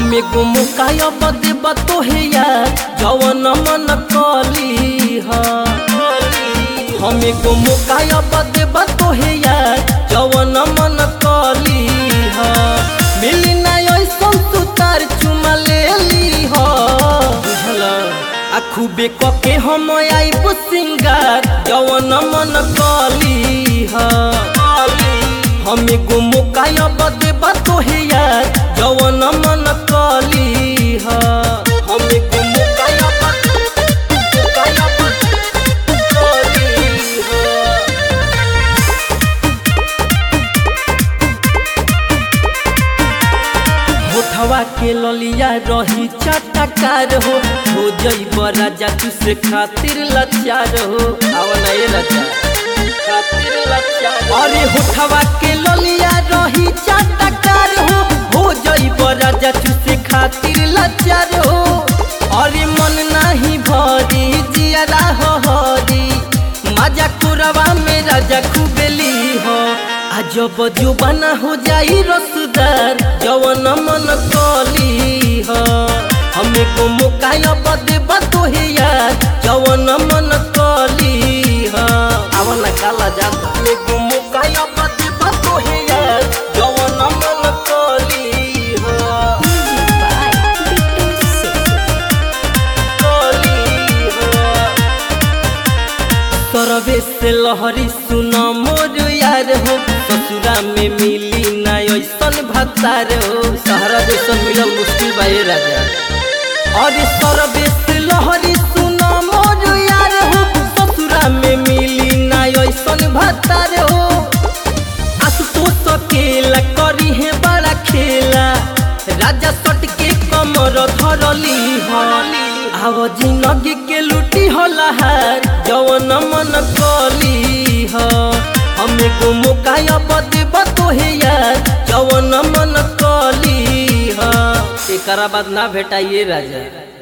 हमें गुमुकाय बदे बतोहे यार जवन मन कली हा हमें गुमुकाय बदे बतोहे यार जवन मन कली हा मिली ना ऐसन सुतार चुमा ले ली हा बुझल आ खूबे कके हम आइब सिंगार जवन मन कली हा हमें गुमुकाय बदे बतोहे यार जवन मन कली हा हमें गुमुकाय बदे गुमुकाय बदे कली हा होठवा के ललिया रही चटकार हो हो जइब राजा तू से खातिर लाचार हो आवन ए राजा खातिर लाचार अरे होठवा के ललिया रही चटकार हो हो जइब राजा तू से खातिर लाचार हो अरे मन नाही भरी जियारा हो हरी मजा कुरवा में राजा खुबेली हो अजब जुबाना हो जाई रसदार जवन मन कली हो हमें को मुकाय बदे बतोहे यार जवन मन कली हो आवन काला जाता हमें को मुकाय बदे बतोहे यार जवन मन कली हो कली हो सरवे से लहरी सुन मोर यार हो ससुरा में मिली ना ऐसन भतार हो सहरा जैसन मिलल मुश्किल बा ए राजा अरे सरवे से लहरी सुन मोर यार हो ससुरा में मिली ना ऐसन भतार हो आशुतोष अकेला करी है बड़ा खेला राजा सट के कमर धरली हली आव जिंदगी के लुटी होला हार जवन मन कली ह हमें गुमुकाय बदे बतोहे यार जवन मन कली ह एकरा बाद ना भेटाइए राजा